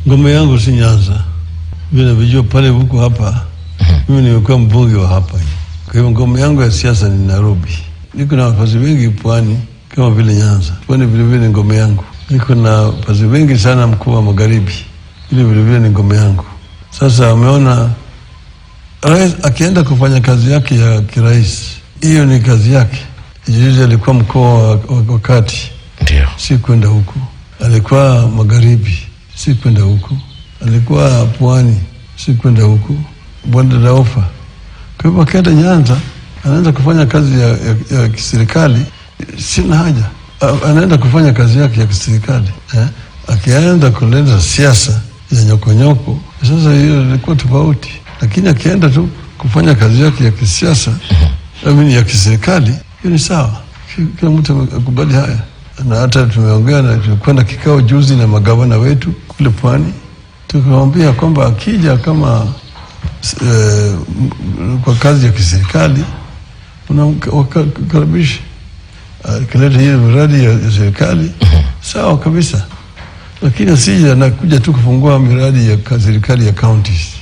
ngome yangu si Nyanza, vile vijua pale huko hapa. Mimi nimekuwa mbunge wa hapa, kwa hivyo ngome yangu ya siasa ni Nairobi. Niko na wakazi wengi pwani kama vile Nyanza, pwani vilevile ni ngome yangu. Niko na wakazi wengi sana mkoa wa magharibi, ile vilevile ni ngome yangu. Sasa ameona rais akienda kufanya kazi yake ya kirais, hiyo ni kazi yake. Juzi alikuwa mkoa wa, wa, wa kati Ndio. si kwenda huku, alikuwa magharibi, si kwenda huku, alikuwa pwani, si kwenda huku, bonde la ufa. Kwa hivyo akienda Nyanza anaanza kufanya kazi ya, ya, ya kiserikali, sina haja, A- anaenda kufanya kazi yake ya kiserikali eh? Akienda kuleta siasa ya nyokonyoko, sasa hiyo ilikuwa tofauti, lakini akienda tu kufanya kazi yake ya kisiasa amini ya kiserikali, hiyo ni sawa. Ki- Kila mtu akubali haya, na hata tumeongea na tulikwenda kikao juzi na magavana wetu kule pwani, tukamwambia kwamba akija kama eh, m- kwa kazi ya kiserikali unamkaribisha akileta hiyo miradi ya, ya serikali sawa kabisa, lakini asije anakuja tu kufungua miradi ya ka- serikali ya counties